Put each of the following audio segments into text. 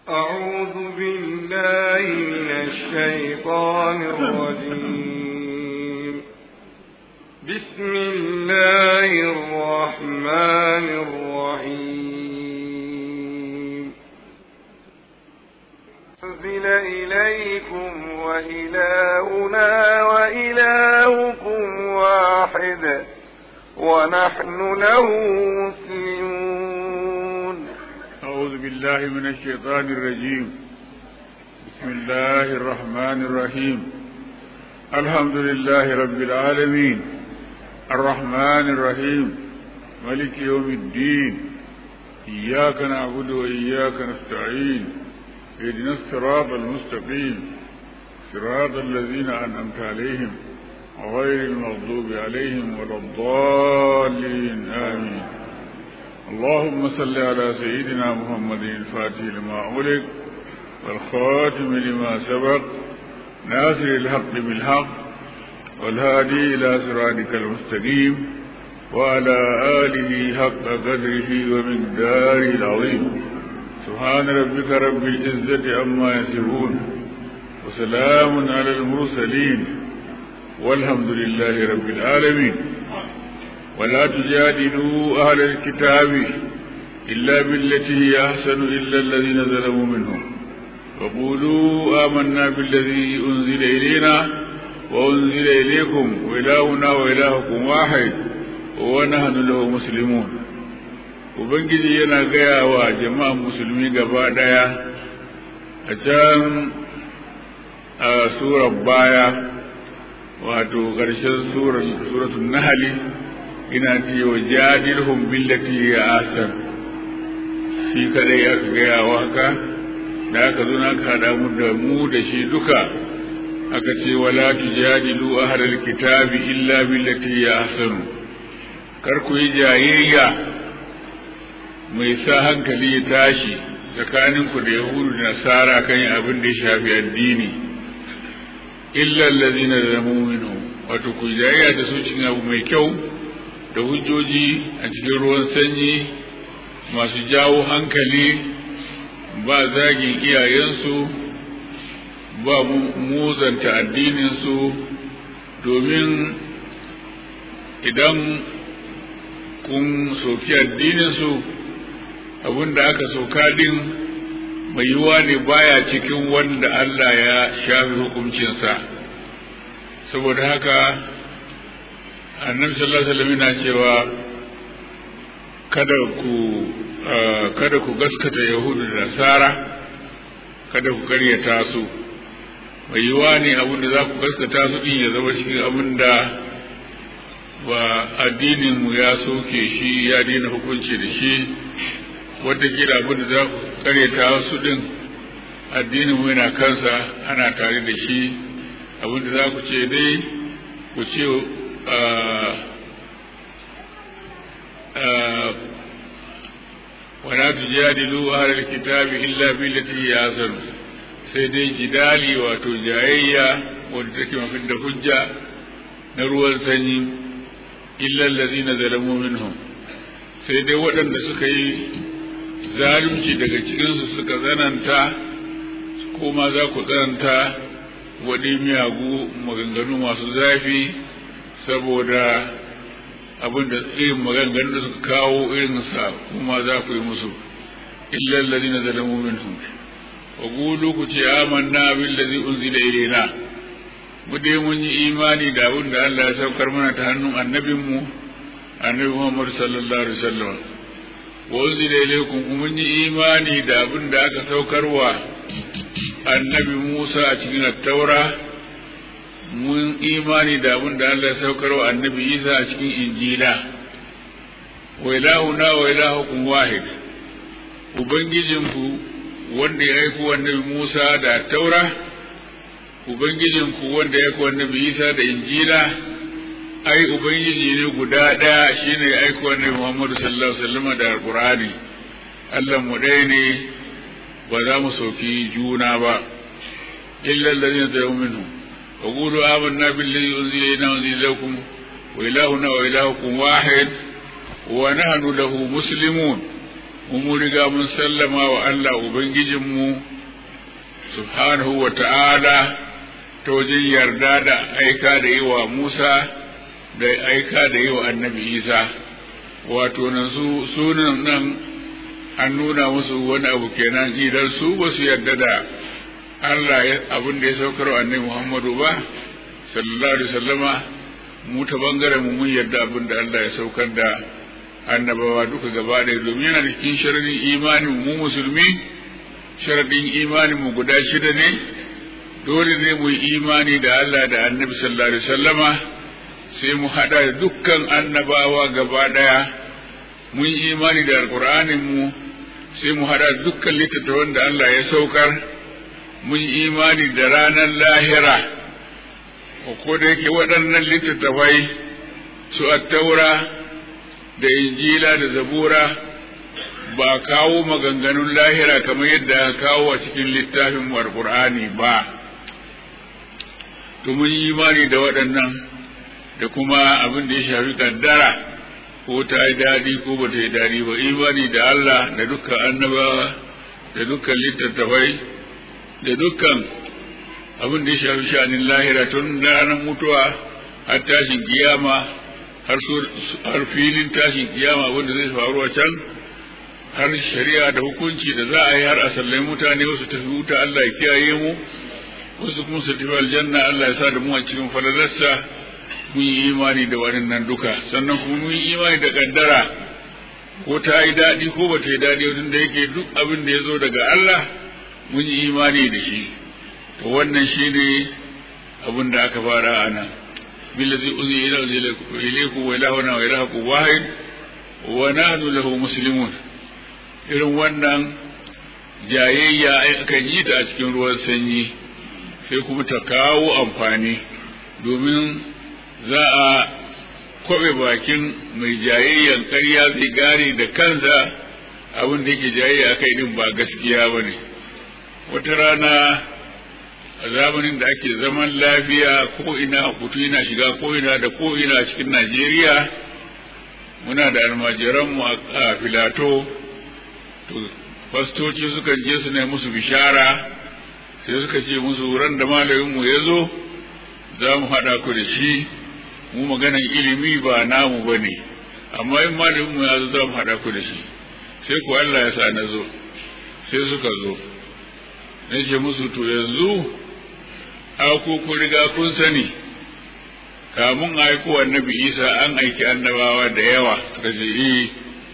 أعوذ بالله من الشيطان الرجيم بسم الله الرحمن الرحيم أنزل إليكم وإلهنا وإلهكم واحد ونحن له مسلمون أعوذ بالله من الشيطان الرجيم بسم الله الرحمن الرحيم الحمد لله رب العالمين الرحمن الرحيم ملك يوم الدين إياك نعبد وإياك نستعين اهدنا الصراط المستقيم صراط الذين أنعمت عليهم غير المغضوب عليهم ولا الضالين آمين اللهم صل على سيدنا محمد الفاتح لما أغلق والخاتم لما سبق ناصر الحق بالحق والهادي إلى صراطك المستقيم وعلى آله حق قدره ومقداره العظيم سبحان ربك رب العزة عما يصفون وسلام على المرسلين والحمد لله رب العالمين ولا تجادلوا أهل الكتاب إلا بالتي هي أحسن إلا الذين ظلموا منهم وقولوا آمنا بالذي أنزل إلينا وأنزل إليكم وإلهنا وإلهكم واحد ونحن له مسلمون Ubangiji yana gaya wa jama'an musulmi gaba ɗaya a can a surar baya wato ƙarshen suratun nahali ina ce wa jadilhum billati ya asan shi kadai ya gaya wa haka da aka zo na kada mu da mu da shi duka aka ce wala tujadilu ahlal kitabi illa billati ya asan kar ku yi jayayya mai sa hankali ya tashi tsakanin ku da yahudu da nasara kan abin da ya shafi addini illa allazina zalamu minhum wato ku jayayya da su cikin abu mai kyau da hujjoji a cikin ruwan sanyi masu jawo hankali ba zagin iyayensu ba muzanta addininsu domin idan kun soki addininsu abinda aka soka din mai yiwuwa ne baya cikin wanda Allah ya shafi hukuncinsa saboda haka annabi sallallahu alaihi wasallam yana cewa kada ku kada ku gaskata yahudu da nasara kada ku karyata su mai yiwa ne abin da za ku gaskata su din ya zama cikin abin da ba addinin mu ya soke shi ya daina hukunci da shi wataƙila abin da za ku karyata su din addinin mu yana kansa ana tare da shi abin da za ku ce dai ku ce ولا تجادلوا أهل الكتاب إلا بالتي هي أحسن sai dai jidali wato jayayya wadda take mafi da hujja na ruwan sanyi illa allazina zalamu minhum sai dai waɗanda suka yi zalunci daga cikinsu suka tsananta kuma za ku tsananta waɗi miyagu maganganu masu zafi saboda abin da irin maganganun da suka kawo irinsa kuma za ku yi musu illa alladhina zalamu minhum wa qulu ku ce amanna billazi unzila ilayna mu dai mun yi imani da abin da Allah ya saukar mana ta hannun annabin mu annabi Muhammad sallallahu alaihi wasallam wa unzila ilaykum mun yi imani da abin da aka saukarwa annabi Musa a cikin at-taura mun imani da abin da Allah ya saukar wa annabi Isa a cikin Injila wa ilahuna wa ilahukum wahid ubangijinku wanda ya aiko annabi Musa da taura ubangijinku wanda ya aiko annabi Isa da Injila ai ubangiji ne guda ɗaya shine ya aiko annabi Muhammad sallallahu alaihi wasallam da Alqur'ani Allah mu ɗaya ne ba za mu sauki juna ba illa allazina tayyubu minhum وقولوا آمنا بالذي أنزل إلينا وأنزل لكم وإلهنا وإلهكم واحد ونحن له مسلمون mu riga mun sallama wa Allah Ubangijinmu subhanahu wa ta'ala ta wajen yarda da aika da yi wa Musa da aika da yi wa annabi Isa wato nan su sunan nan an nuna musu wani abu kenan idan su ba su yarda da Allah abin da ya saukar wa annabi Muhammadu ba sallallahu alaihi wasallama mu ta bangaren mu mun yarda abin da Allah ya saukar da annabawa duka gaba ɗaya domin yana cikin sharadin imanin mu musulmi sharadin imanin mu guda shida ne dole ne mu yi imani da Allah da annabi sallallahu alaihi wasallama sai mu hada da dukkan annabawa gaba ɗaya mun yi imani da alqur'anin mu sai mu hada da dukkan littattafan da Allah ya saukar mun yi imani da ranar lahira ko da yake waɗannan littattafai su attaura da injila da zabura ba kawo maganganun lahira kamar yadda aka kawo a cikin littafin alqur'ani ba to mun yi imani da waɗannan da kuma abin da ya shafi kaddara ko ta yi daɗi ko ba ta yi daɗi ba imani da Allah da dukkan annabawa da dukkan littattafai da dukkan abin da ya shafi sha'anin lahira tun ranar mutuwa har tashin kiyama har filin tashin kiyama wanda zai faru a can har shari'a da hukunci da za a yi har a sallai mutane wasu tafi wuta Allah ya kiyaye mu wasu kuma su tafi aljanna Allah ya sa da mu a cikin falalarsa mun yi imani da waɗannan duka sannan kuma mun yi imani da kaddara ko ta yi daɗi ko ba ta yi daɗi wajen da yake duk abin da ya zo daga Allah mun yi imani da shi to wannan shi ne abin da aka fara a nan billazi uzi ila ilayku wa ilahuna wa ilahukum wahid wa nahnu lahu muslimun irin wannan jayayya akan yi ta a cikin ruwan sanyi sai kuma ta kawo amfani domin za a kwabe bakin mai jayayyan ƙarya zai gane da kansa abin da yake jayayya akai din ba gaskiya ba ne wata rana a zamanin da ake zaman lafiya ko ina kutu yana shiga ko ina da ko ina cikin Najeriya muna da almajiranmu a filato to fastoci suka je su ne musu bishara sai suka ce musu ran da malaminmu ya zo za mu haɗa ku da shi mu maganan ilimi ba namu ba ne amma in malaminmu ya zo za mu haɗa ku da shi sai ku Allah ya sa na zo sai suka zo na ce musu to yanzu ko ku riga kun sani kamun aiko annabi isa an aiki annabawa da yawa suka ce eh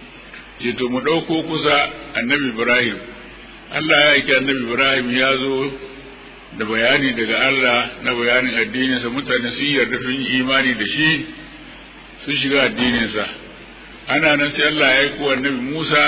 ce to mu ɗauko kusa annabi ibrahim allah ya aiki annabi ibrahim ya zo da bayani daga allah na bayanin addininsa mutane sun yarda sun yi imani da shi sun shiga addininsa ana nan sai allah ya aiko annabi musa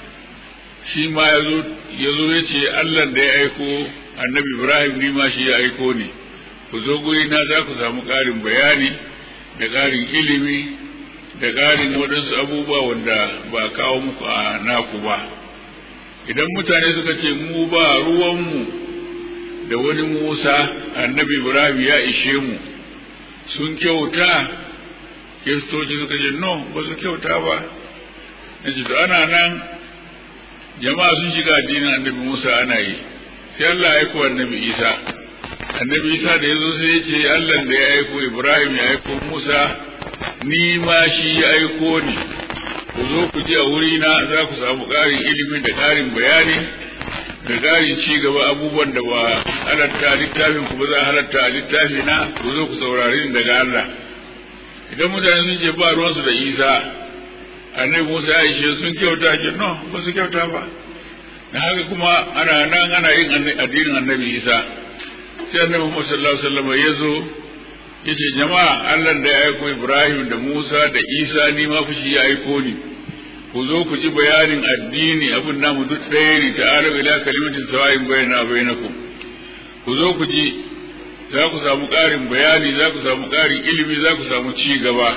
shi ma ya zo ya ce allah da ya aiko annabi ibrahim ni ma shi ya aiko ni ku zo guri na za ku samu ƙarin bayani da ƙarin ilimi da ƙarin waɗansu abubuwa wanda ba kawo muku a naku ba idan mutane suka ce mu ba ruwanmu da wani musa annabi ibrahim ya ishe mu sun kyauta kiristoci suka ce no ba su kyauta ba na ce to ana nan jama'a sun shiga addinin annabi musa ana yi sai Allah ya aiko annabi Isa annabi Isa da yazo sai ya ce Allah da ya aiko Ibrahim ya aiko Musa ni ma shi ya aiko ni ku zo ku ji a wuri na za ku samu ƙarin ilimi da ƙarin bayani da ƙarin ci gaba abubuwan da ba halatta littafin ku ba za halatta a littafi na ku zo ku saurari ni daga Allah idan mutane sun ce ba ruwansu da Isa annabi Musa ya ishe sun kyauta ke no ba su kyauta ba da haka kuma ana nan ana yin addinin annabi isa sai annabi muhammad sallallahu alaihi wasallam ya zo ya ce jama'a allah da ya aiko ibrahim da musa da isa ni ma fushi ya aiko ni ku zo ku ji bayanin addini abin namu duk ɗaya ne ta'ala ila kalimatin sawa'in bayyana bainakum ku zo ku ji za ku samu ƙarin bayani za ku samu ƙarin ilimi za ku samu ci gaba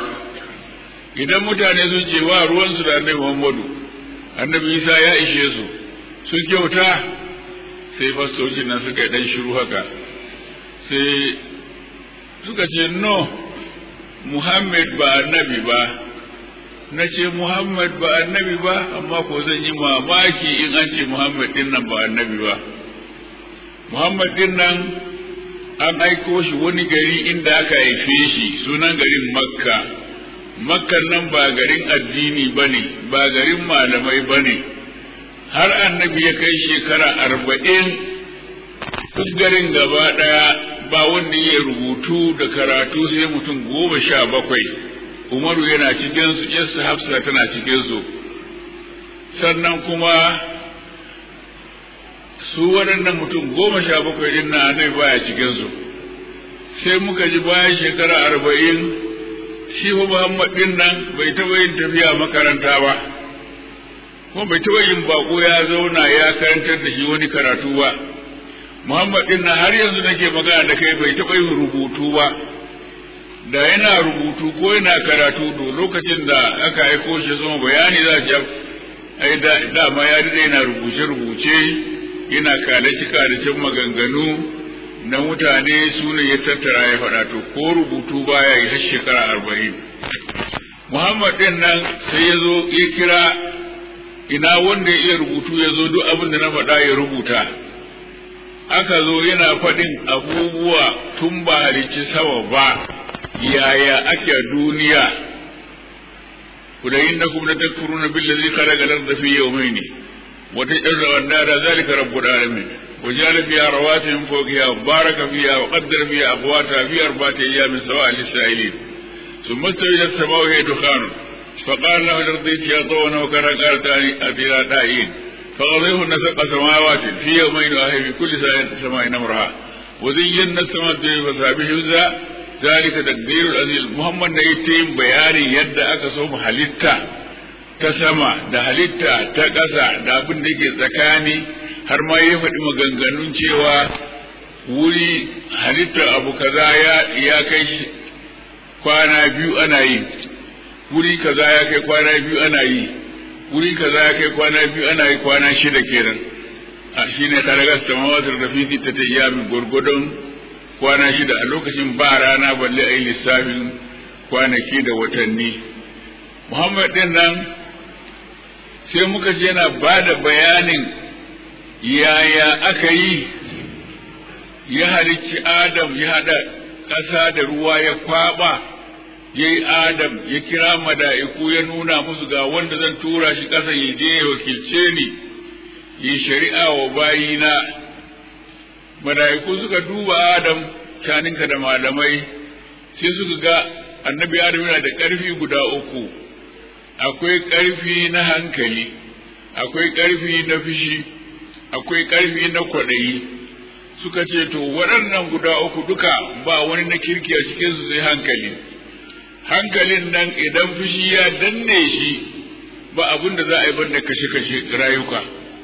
idan mutane sun ce wa ruwansu da annabi muhammadu annabi isa ya ishe su sun kyauta sai fastocin nan suka yi ɗan shiru haka sai suka ce no muhammad ba annabi ba na ce Muhammad ba annabi ba amma ko zan yi mamaki in an ce Muhammad din nan ba annabi ba Muhammad din nan an aiko shi wani gari inda aka haife shi sunan garin Makka Makkan nan ba garin addini ba ne ba garin malamai ba ne har annabi ya kai shekara arba'in duk garin gaba ɗaya ba wanda ya rubutu da karatu sai mutum goma sha bakwai umaru yana cikinsu yasa hafsa tana cikinsu sannan kuma su waɗannan mutum goma sha bakwai ɗin na annabi baya cikinsu sai muka ji bayan shekara arba'in shi fa muhammad ɗin nan bai taɓa yin tafiya makaranta ba kuma bai taɓa yin baƙo ya zauna ya karantar da shi wani karatu ba muhammad ɗin nan har yanzu nake magana da kai bai taɓa yin rubutu ba da yana rubutu ko yana karatu to lokacin da aka aiko shi zama bayani za a ai dama ya daɗe yana rubuce-rubuce yana kalaci-kalacin maganganu na mutane su ne ya tattara ya faɗa to ko rubutu baya yi har shekara arba'in muhammad ɗin nan sai ya zo ya kira ina wanda ya iya rubutu ya zo duk abin da na faɗa ya rubuta aka zo yana faɗin abubuwa tun ba halicci sama ba yaya ake duniya kuda innakum latakfuruna billazi khalaqa al-ardha fi yawmayn wa taj'aluna an-nara dhalika rabbul alamin wa ja'ala fiha rawatiya min fawqiha wa baraka fiha wa qaddara fiha aqwata fi arba'ati ayyamin sawa'a lis-sa'ilin thumma istawa ila as-sama'i wa hiya dukhan فقال له الأرض يا طونا وكان قالت أتينا دائين فقضيهن سبع سماوات في يومين وهي في كل سماء أمرها وزينا السماء الدنيا فسابه ذلك تقدير العزيز محمد ne yake yin bayani yadda aka so mu halitta ta sama da halitta ta ƙasa da abin da yake tsakani har ma ya faɗi maganganun cewa wuri halittar abu kaza ya ya kai kwana biyu ana yi wuri kaza ya kai kwana biyu ana yi wuri kaza ya kai kwana biyu ana yi kwana shida kenan a shine karagar samawatar da fi ta tayyamin gwargwadon kwana shida a lokacin ba rana balle a yi lissafin kwanaki da watanni muhammad din nan sai muka je yana ba da bayanin yaya aka yi ya halicci adam ya haɗa ƙasa da ruwa ya kwaɓa ya yi adam ya kira mada'iku ya nuna musu ga wanda zan tura shi ƙasa ya je ya wakilce ni yi shari'a wa bayina mala'iku suka duba Adam shaninka da malamai sai suka ga annabi Adam yana da ƙarfi guda uku akwai ƙarfi na hankali akwai ƙarfi na fishi akwai ƙarfi na kwaɗayi suka ce to waɗannan guda uku duka ba wani na kirki a cikin su sai hankali hankalin nan idan fishi ya danne shi ba abin da za a yi banda kashe-kashe rayuka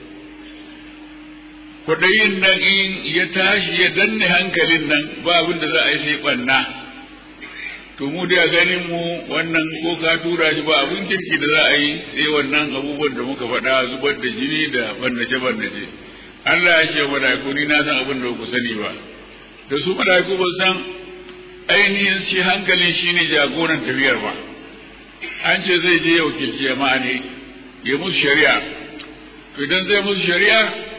kwaɗayin nan in ya tashi ya danne hankalin nan ba abin da za a yi sai ɓanna to mu da ganin mu wannan ko ka tura shi ba abin kirki da za a yi sai wannan abubuwan da muka faɗa zubar da jini da bannace bannace Allah ya ce malaiku ni na san abin da ku sani ba da su malaiku ba san ainihin shi hankalin shine jagoran tafiyar ba an ce zai je ya wakilci jama'a ne ya musu shari'a to idan zai musu shari'a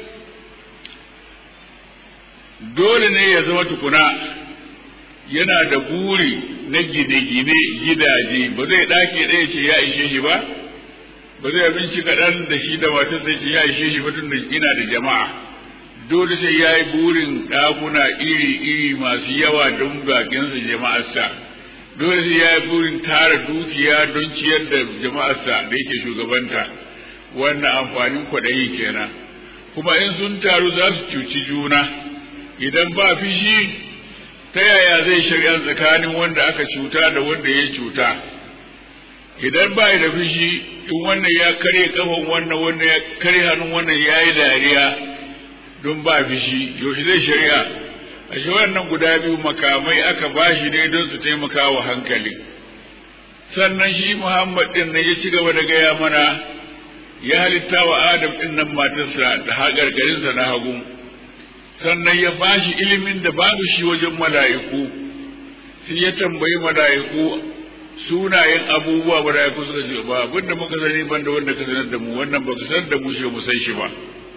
dole ne ya zama tukuna yana da buri na gine-gine gidaje ba zai ɗaki ɗaya ce ya ishe shi ba ba zai abinci kaɗan da shi da matar sai ce ya ishe shi ba tun da ina da jama'a dole sai ya yi burin ɗakuna iri-iri masu yawa don bakinsa jama'arsa dole sai ya yi burin tara dukiya don ciyar da jama'arsa da yake shugabanta wannan amfanin kwaɗayi kenan kuma in sun taru za su cuci juna idan ba fishi ta yaya zai shari'a tsakanin wanda aka cuta da wanda ya cuta idan ba da fishi in wannan ya karye kafan wannan wanda ya karye hannun wannan ya yi dariya don ba fishi yaushe zai shari'a a shi wannan guda biyu makamai aka ba shi ne don su taimaka wa hankali sannan shi muhammad din nan ya ci gaba da gaya mana ya halitta wa adam din nan matarsa da haƙarƙarinsa na hagu sannan ya ba shi ilimin da babu shi wajen mala'iku sai ya tambayi mala'iku sunayen abubuwa mala'iku suka ce ba abinda muka sani banda wanda ka sanar da mu wannan ba ka sanar da mu shi mu san shi ba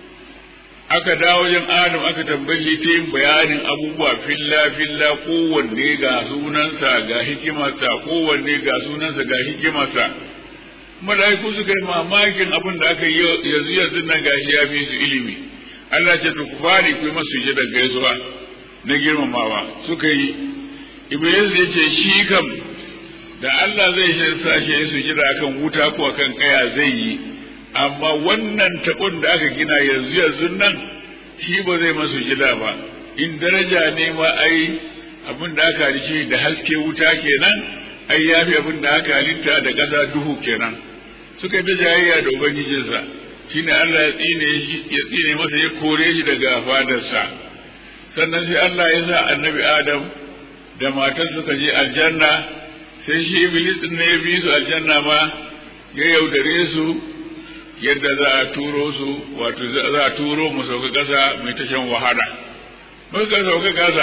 aka dawo wajen adam aka tambayi ta yin bayanin abubuwa filla filla kowanne ga sunansa ga hikimarsa kowanne ga sunansa ga hikimarsa mala'iku suka yi mamakin abin da aka yi yanzu yanzu nan gashi ya fi su ilimi Allah ce to ku fari ku yi masu da gaisuwa na girmamawa suka yi iblis ya ce shi kam da Allah zai shi sashe ya sujada akan wuta ko akan kaya zai yi amma wannan tabon da aka gina yanzu yanzu nan shi ba zai masu gida ba in daraja ne ma ai abin da aka halice da haske wuta kenan ai ya fi abin da aka halitta da ƙasa duhu kenan suka ta jayayya da ubangijinsa shine Allah ya tsine shi ya tsine masa ya kore shi daga fadarsa sannan sai Allah ya sa annabi Adam da matar suka je aljanna sai shi iblis ne ya bi su aljanna ma ya yaudare su yadda za a turo su wato za a turo mu sauka ƙasa mai tashan wahala muka sauka ƙasa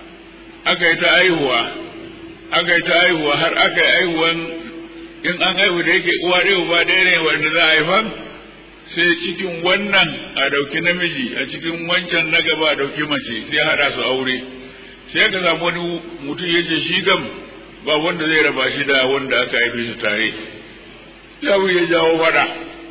aka yi ta aihuwa aka yi ta aihuwa har aka yi aihuwan in an haihu da yake uwa ɗaya uba ɗaya ne wanda za a haifan sai cikin wannan a ɗauki namiji a cikin wancan na gaba a ɗauki mace sai haɗa su aure sai ka samu wani mutum ya ce shi kam ba wanda zai raba shi da wanda aka haife su tare sai ya jawo faɗa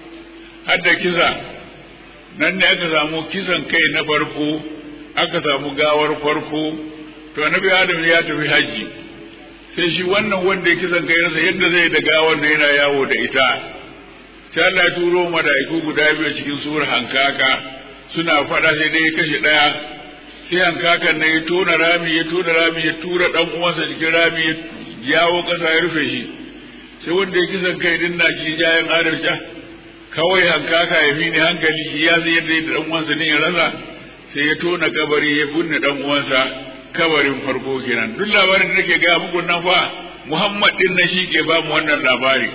har da kisa nan ne aka samu kisan kai na farko aka samu gawar farko to annabi adam ya tafi haji sai shi wannan wanda ya kisan kai rasa yadda zai da gawar da yana yawo da ita sai Allah ya turo mala'iku guda biyu cikin suwar hankaka suna faɗa sai dai ya kashe ɗaya sai hankakan ne ya tona rami ya tona rami ya tura ɗan uwansa cikin rami ya jawo ƙasa ya rufe shi sai wanda ya kisan kai din na shi jayan adalci kawai hankaka ya fi ni hankali shi ya san yadda yadda dan uwansa ne ya rasa sai ya tona kabari ya binne dan uwansa kabarin farko kenan duk labarin da nake ga muku nan fa Muhammad din na shi ke ba mu wannan labari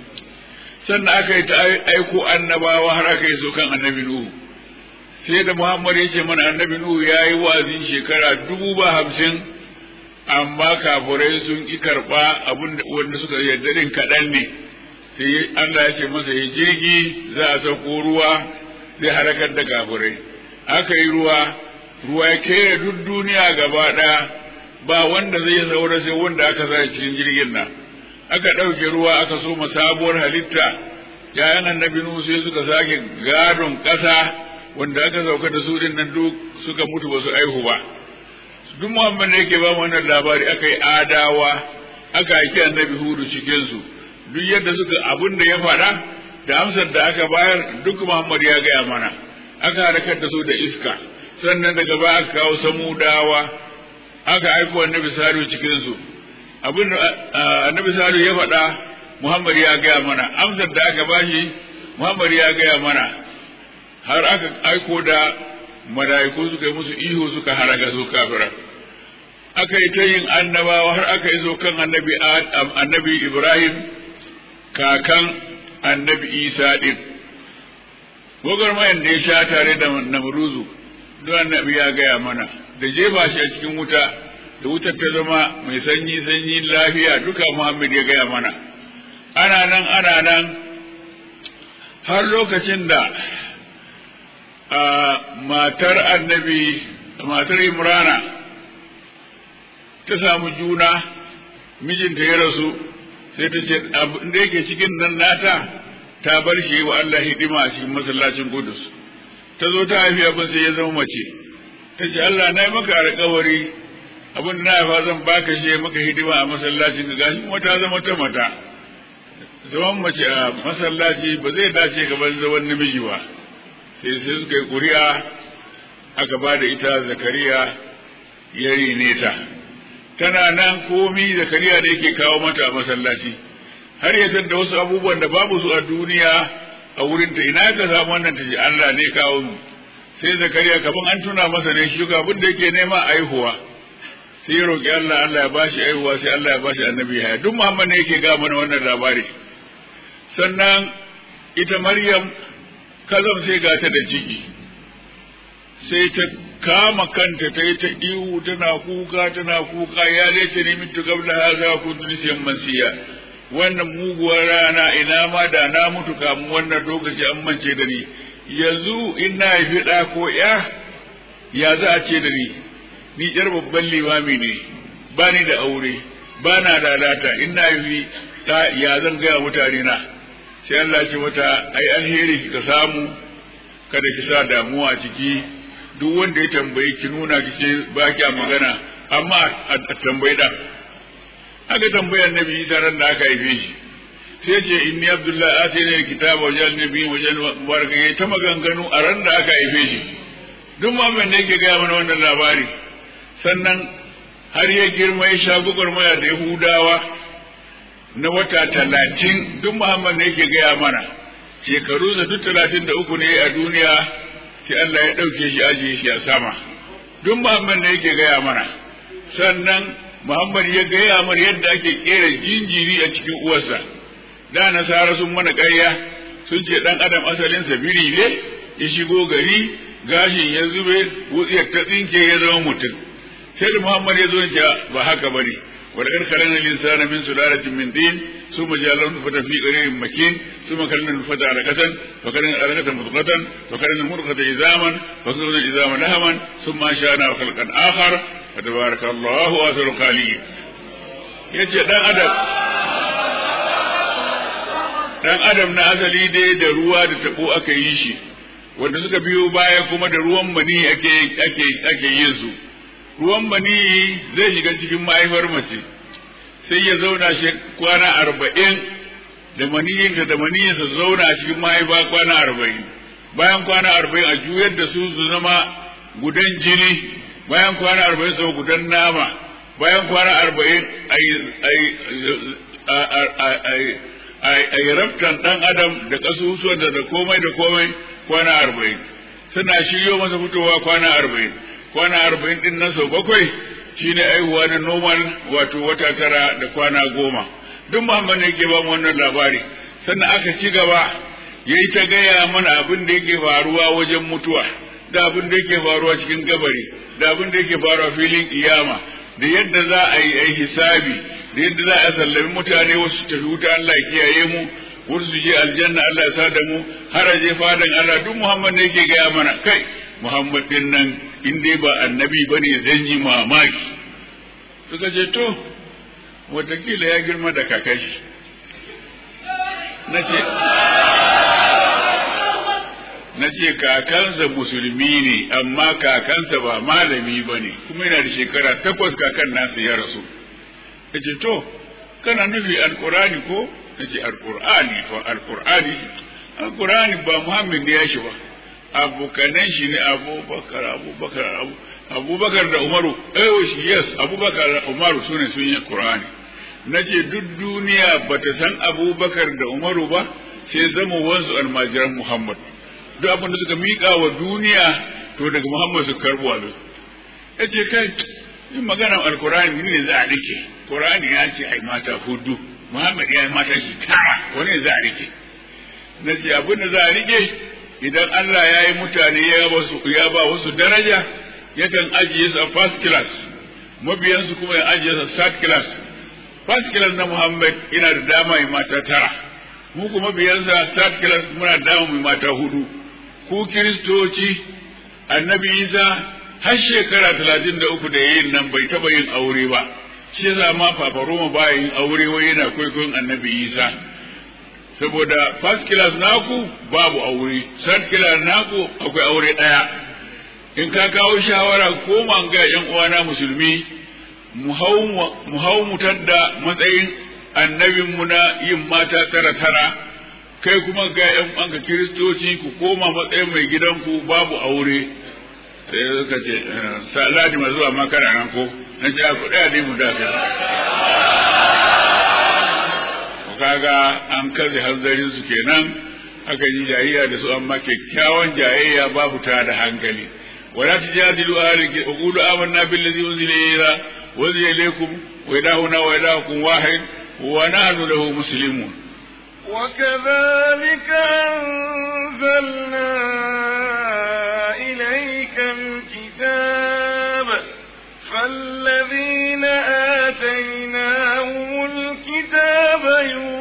sannan aka yi ta aiko annabawa har aka yi so kan annabi Nuhu sai da Muhammad ya ce mana annabi Nuhu ya yi wa'azin shekara dubu ba hamsin amma kafurai sun ki karɓa abin wanda suka yarda din kaɗan ne sai Allah ya ce masa ya jirgi za a sauko ruwa zai harakar da kafirai aka yi ruwa ruwa ya kere duk duniya gaba ɗaya ba wanda zai saura sai wanda aka sa cikin jirgin nan aka ɗauke ruwa aka so sabuwar halitta yayan annabi nuhu sai suka sake gadon ƙasa wanda aka sauka da su din nan duk suka mutu ba su aihu ba duk muhammad ne yake ba mu wannan labari aka yi adawa aka aiki annabi hudu cikin su duk yadda suka abin da ya faɗa da amsar da aka bayar duk Muhammad ya gaya mana aka harkar da su da iska sannan daga baya aka kawo samudawa aka aiko annabi salu cikin su abin da annabi salu ya faɗa Muhammad ya gaya mana amsar da aka bashi Muhammad ya gaya mana har aka aiko da mala'iku suka yi musu ihu suka haraka su kafira aka yi ta yin annabawa har aka yi zo kan annabi annabi Ibrahim kakan annabi isa ɗin gwagwarmayan da ya sha tare da namruzu don annabi ya gaya mana da jefa shi a cikin wuta da wutar ta zama mai sanyi sanyi lafiya duka muhammad ya gaya mana ana nan ana nan har lokacin da matar annabi matar imrana ta samu juna mijinta ya rasu sai ta ce abin da yake cikin nan nata ta bar shi wa Allah hidima a cikin masallacin Qudus ta zo ta haifi abin sai ya zama mace ta ce Allah na yi maka alƙawari abin da na haifa zan baka shi maka hidima a masallacin ka gashi kuma ta zama ta mata zaman mace a masallaci ba zai dace gaban zaman namiji ba sai sai suka yi ƙuri'a aka ba da ita zakariya ya rine ta tana nan komi zakariya da yake kawo mata a masallaci har ya da wasu abubuwan da babu su a duniya a wurin ta ina ka samu wannan ta ji Allah ne kawo mu sai zakariya kaman an tuna masa ne shi abin da yake nema aihuwa sai ya roki Allah Allah ya bashi aihuwa sai Allah ya bashi annabi haya duk Muhammad ne yake ga mana wannan labari sannan ita Maryam kazam sai ga ta da ciki sai ta kama kanta ta yi ta ihu tana kuka tana kuka ya laita ne mitu gabla haza kuntu nisiyan mansiya wannan muguwar rana ina ma da na mutu kamun wannan lokaci an mance da ni yanzu in na haifi ɗa ko ya ya za a ce da ni ni ƴar babban limami ne ba ni da aure ba na lalata in na haifi ɗa ya zan gaya mutane na sai Allah ce mata ai alheri kika samu kada ki sa damuwa a ciki duk wanda ya tambaye ki nuna ki ce ba kya magana amma a tambayi da aka tambayar nabi isa ran da aka haife shi sai ce inni abdullahi atayna alkitaba wa ja'alna nabiyyan wa ja'alna mubaraka yayi ta maganganu a ran da aka haife shi duk muhammad ne yake gaya mana wannan labari sannan har ya girma ya sha gwagwarmaya da yahudawa na wata talatin duk muhammad ne yake gaya mana shekaru da duk talatin da uku ne a duniya sai Allah ya ɗauke shi ajiye shi a sama duk muhammad ne yake gaya mana sannan muhammad ya gaya mana yadda ake kera jinjiri a cikin uwarsa da nasara sun mana ƙarya sun ce ɗan adam asalinsa biri ne ya shigo gari gashin ya zube wutsiyar ta tsinke ya zama mutum sai da muhammad ya zo ya ba haka ba ne ولقد خلقنا الإنسان من سلالة من طين ثم جعلنا نطفة في قرير مكين ثم خلقنا النطفة علقة فخلقنا العلقة مضغة فخلقنا المضغة عظاما فخلقنا العظام لهما ثم أنشأناه خلقا آخر فتبارك الله أحسن الخالقين yace dan adam dan adam na asali dai da ruwa da tabo aka yi shi wanda suka biyo baya kuma da ruwan mani ake ake ake yin su ruwan mani zai shiga cikin mahaifar mace sai ya zauna shi kwana arba'in da maniyinta da maniyinsa zauna cikin mahaifa kwana arba'in bayan kwana arba'in a juyar da su su zama gudan jini bayan kwana arba'in su gudan nama bayan kwana arba'in a yi raftan ɗan adam da ƙasusuwan da komai da komai kwana arba'in suna shiryo masa fitowa kwana arba'in kwana arba'in din nan sau bakwai shine aihuwa na normal wato wata tara da kwana goma duk muhammad ne yake ba mu wannan labari sannan aka ci gaba ya yi ta gaya mana abin da yake faruwa wajen mutuwa da abin da yake faruwa cikin gabari da abin da yake faruwa filin kiyama da yadda za a yi ai hisabi da yadda za a sallami mutane wasu su tafi wuta Allah ya kiyaye mu wasu su je aljanna Allah ya sa da mu har a je fadan Allah duk muhammad ne yake gaya mana kai muhammad din nan in dai ba annabi ba ne zan yi mamaki suka ce to watakila ya girma da kakashi na ce na ce kakansa musulmi ne amma kakansa ba malami ba ne kuma yana da shekara takwas kakan nasa ya rasu na ce to kana nufi alkurani ko na ce alkurani fa alkurani alkurani ba muhammad ne ya shi ba abokanan shi ne abubakar abubakar abubakar da umaru eh shi yes abubakar da umaru su ne sun yi qur'ani na ce duk duniya ba ta san abubakar da umaru ba sai zama wansu almajiran muhammad duk abin da suka miƙa wa duniya to daga muhammad su karɓo abin ya ce kai yin maganar alkurani ne za a rike qur'ani ya ce ai mata hudu muhammad ya yi mata shi tara wani za a rike na ce abin da za a rike idan Allah ya yi mutane ya ba wasu daraja yakan ajiye su a first class mabiyansu kuma ya ajiye su third class first class na Muhammad ina da dama mai mata tara mu kuma biyansa third class muna da dama mai mata hudu ku kiristoci annabi Isa har shekara talatin da uku da yin nan bai taba yin aure ba shi yasa ma Papa Roma ba yin aure wai yana kwaikwayon annabi Isa saboda first class naku babu aure third class naku akwai aure ɗaya in ka kawo shawara ko ga yan uwana musulmi mu hau mu tadda matsayin annabinmu na yin mata tara tara kai kuma ga yan uwanka kiristoci ku koma matsayin mai gidanku babu aure sai suka ce salati ma zuwa makara nan ko na ce ku ɗaya ne mu dafa kaga an kaze hanzarin su kenan aka yi jayayya da su amma kyakkyawan jayayya babu ta da hankali wala tujadilu ahli qulu amanna billazi unzila ilayna wa unzila ilaykum wa ilahuna wa ilahukum wahid wa nahnu lahu muslimun وكذلك أنزلنا إليك الكتاب فالذين آتيناهم الكتاب يؤمنون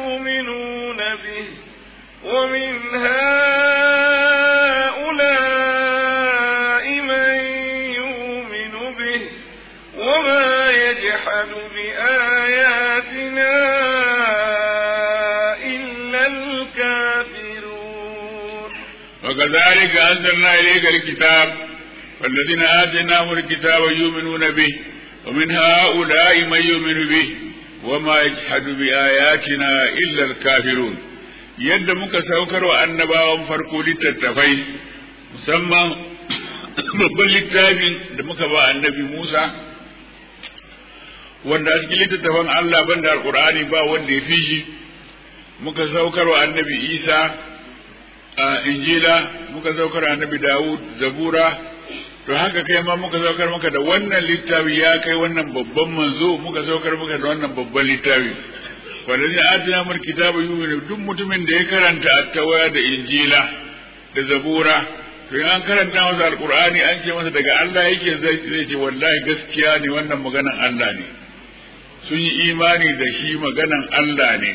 وكذلك أنزلنا إليك الكتاب والذين آتيناهم الكتاب يؤمنون به ومن هؤلاء من يؤمن به وما يجحد بآياتنا إلا الكافرون yadda muka saukar wa annabawan farko littattafai musamman babban littafin da muka ba annabi Musa wanda a cikin littattafan Allah banda alqur'ani ba wanda ya fi shi muka saukar wa annabi Isa a injila muka saukar wa annabi Dawud zabura to haka kai ma muka saukar maka da wannan littafi ya kai wannan babban manzo muka saukar maka da wannan babban littafi wallazi atina mul kitaba yu'minu duk mutumin da ya karanta at-tawra da injila da zabura to an karanta masa alqur'ani an ce masa daga Allah yake zai ce wallahi gaskiya ne wannan maganan Allah ne sun yi imani da shi maganan Allah ne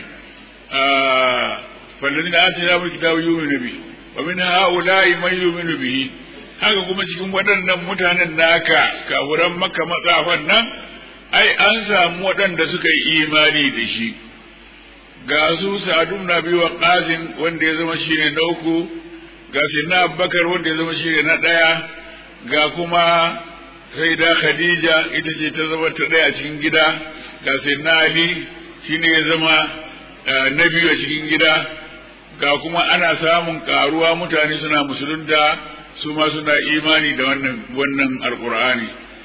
wallazi atina mul kitaba yu'minu bi wa min ha'ula'i man yu'minu bihi haka kuma cikin waɗannan mutanen naka kafuran maka matsafan nan ai an samu waɗanda suka yi imani da shi ga su sa'adu na biyu wa ƙasin wanda ya zama shine na uku ga na abubakar wanda ya zama shine na ɗaya ga kuma sai da khadija ita ce ta zama ta ɗaya a cikin gida ga na ali shine ya zama na biyu a cikin gida ga kuma ana samun ƙaruwa mutane suna musulunta su ma suna imani da wannan wannan alqur'ani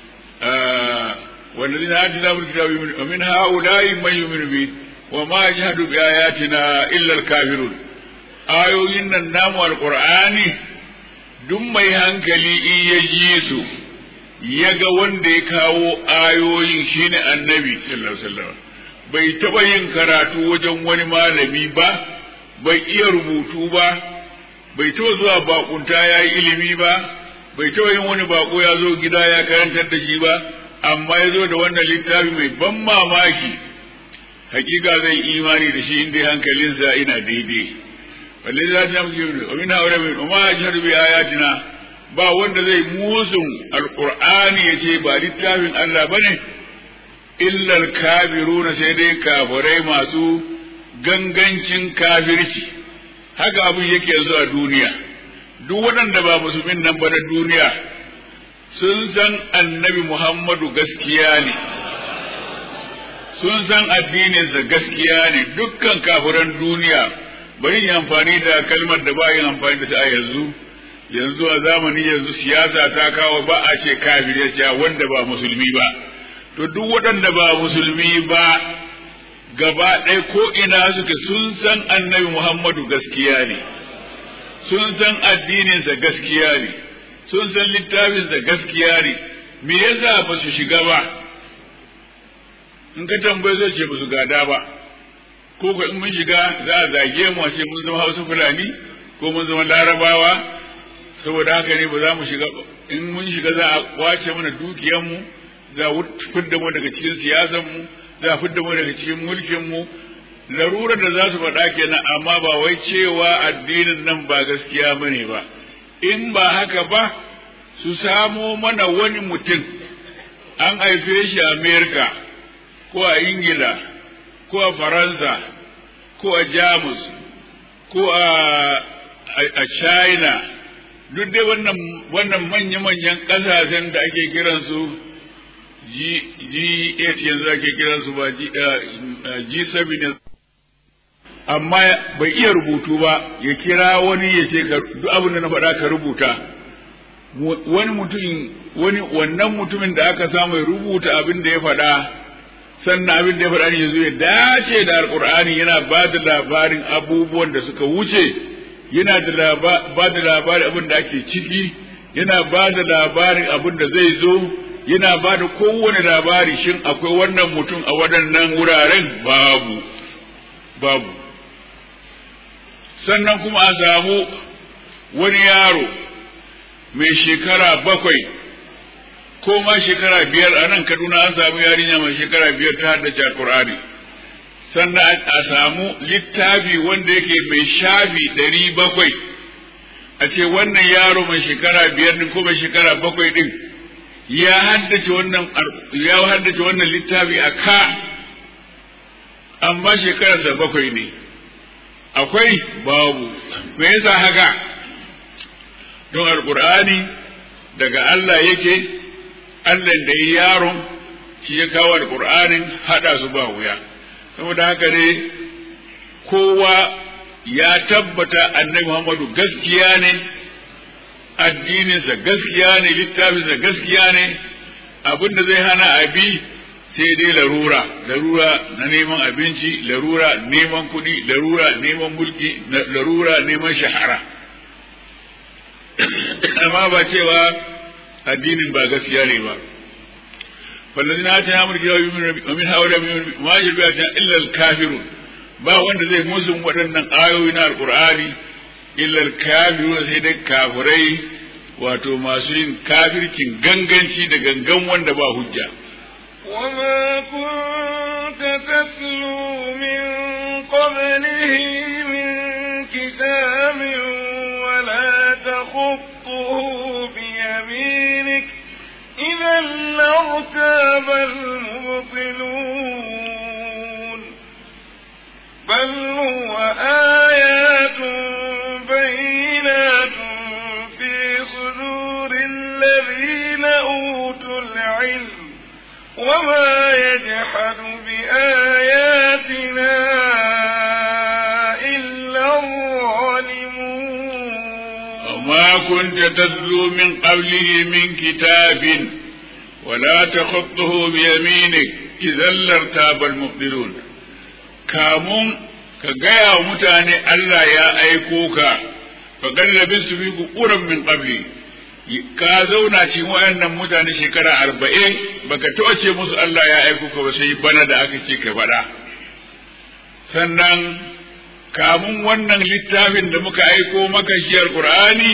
والذين آتيناهم الكتاب ومن هؤلاء من يؤمن به وما يجحد بآياتنا إلا الكافرون ayoyin nan namu alƙur'ani duk mai hankali in ya ji su ya ga wanda ya kawo ayoyin shine annabi sallallahu alaihi wasallam bai taɓa yin karatu wajen wani malami ba bai iya rubutu ba bai taɓa zuwa bakunta ya yi ilimi ba bai taɓa yin wani bako ya zo gida ya karantar da shi ba amma ya zo da wannan littafi mai ban mamaki hakika zai imani da shi inda hankalinsa ina daidai wallahi za ta muke wa min haura min umma ajhadu bi ayatina ba wanda zai musun alqur'ani yace ba littafin Allah bane illa alkafiruna sai dai kafirai masu gangancin kafirci haka abin yake yanzu a duniya duk waɗanda ba musulmin nan ba na duniya sun san annabi Muhammadu gaskiya ne sun san addininsa gaskiya ne dukkan kafiran duniya bari yi amfani da kalmar da ba yin amfani da ta a yanzu yanzu a zamani yanzu siyasa ta kawo ba a ce kafir ya ce wanda ba musulmi ba to duk waɗanda ba musulmi ba gaba ɗaya ko ina suke sun san annabi Muhammadu gaskiya ne sun san addininsa gaskiya ne sun san littafinsa gaskiya ne me yasa ba su shiga ba in ka tambaye zai ce ba su gada ba ko ko in mun shiga za a zage mu a ce mun zama hausa fulani ko mun zama larabawa saboda haka ne ba za mu shiga in mun shiga za a kwace mana dukiyanmu za a fidda mu daga cikin siyasanmu za a fidda mu daga cikin mulkinmu larurar da za su faɗa kenan amma ba wai cewa addinin nan ba gaskiya bane ba in ba haka ba su samo mana wani mutum an haife shi a amerika ko a ingila ko a faransa ko a jamus ko a a china duk dai wannan wannan manya-manyan ƙasashen da ake kiransu G8 yanzu ake kiransu ba G7 amma bai iya rubutu ba ya kira wani ya ce duk abin da na faɗa ka rubuta wani mutum wani wannan mutumin da aka samu ya rubuta abin da ya faɗa sannan abin da ya faɗa ne yanzu ya dace da alƙur'ani yana ba da labarin abubuwan da suka wuce yana da ba da labarin abin da ake ciki yana ba da labarin abin da zai zo yana ba da kowane labari shin akwai wannan mutum a waɗannan wuraren babu babu sannan kuma a samu wani yaro mai shekara bakwai ko ma shekara biyar a nan kaduna an samu yarinya mai shekara biyar ta haddace alkur'ani sannan a samu littafi wanda yake mai shafi ɗari bakwai a ce wannan yaro mai shekara biyar din ko mai shekara bakwai din ya haddace wannan ya haddace wannan littafi a ka amma shekararsa bakwai ne akwai babu me yasa haka don alƙur'ani daga Allah yake Allah da ya yaron shi ya kawo alƙur'anin haɗa su ba wuya saboda haka ne kowa ya tabbata annabi Muhammadu gaskiya ne addininsa gaskiya ne littafinsa gaskiya ne abin da zai hana abi sai dai larura larura na neman abinci larura neman kuɗi larura neman mulki larura neman shahara amma ba cewa addinin ba gaskiya ne ba فالذين آتيناهم الكتاب ومن هؤلاء ما يشرك بآياتنا إلا الكافرون ba wanda zai musun waɗannan ayoyi na alƙur'ani illal kafiru sai dai kafirai wato masu yin kafircin ganganci da gangan wanda ba hujja وما كنت تتلو من قبله من كتاب ولا تخطه بيمينك إذا لارتاب المبطلون بل هو آيات بينات في صدور الذين أوتوا العلم وما يجحد بآياتنا إلا الظالمون وما كنت تتلو من قبله من كتاب ولا تخطه بيمينك إذا لارتاب المبطلون kamun ka gaya wa mutane Allah ya aiko ka fa gallabin su fi kukuran min qabli ka zauna cikin wayannan mutane shekara arba'in baka taɓa ce musu Allah ya aiko ka ba sai bana da aka ce ka faɗa sannan kamun wannan littafin da muka aiko maka shi alqur'ani